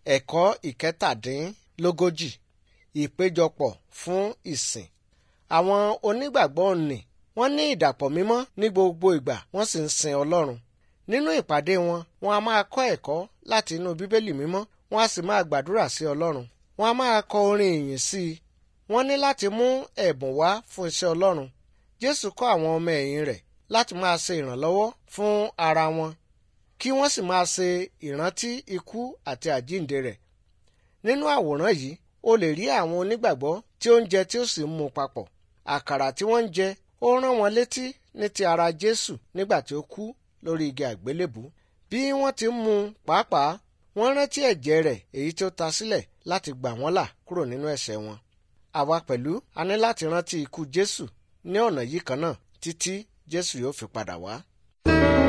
ẹ̀kọ́ ìkẹtàdínlógójì ìpéjọpọ̀ fún ìsìn. àwọn onígbàgbọ́ nì wọ́n ní ìdàpọ̀ mímọ́ ní gbogbo ìgbà wọ́n sì ń sin ọlọ́run. nínú ìpàdé wọn wọn a máa kọ́ ẹ̀kọ́ láti inú bíbélì mímọ́ wọn a sì máa gbàdúrà sí ọlọ́run. wọn a máa kọ orin ìyìn sí i. wọ́n ní láti mú ẹ̀bùn wá fún iṣẹ́ ọlọ́run. jésù kọ́ àwọn ọmọ ẹ̀yìn rẹ̀ láti máa ṣe ìrànlọ́wọ́ fún ara wọn kí wọ́n sì máa ṣe ìrántí ikú àti àjíǹde rẹ̀. nínú àwòrán yìí o lè rí àwọn onígbàgbọ́ tí ó ń jẹ tí ó sì ń mu papọ̀. àkàrà tí wọ́n ń jẹ ó rán wọn létí ní ti ara Jésù nígbà tí ó kú lórí igi àgbélébù. bí wọ́n ti ń mu pàápàá wọ́n rántí ẹ̀jẹ̀ rẹ̀ èyí tí ó ta sílẹ̀ láti gbà wọ́n là kúrò nínú ẹ̀ṣẹ̀ wọn. àwa pẹ̀lú a ní láti rántí ikú Jésù ní ọ̀nà yìí kan náà títí Jésù yóò fi padà wá.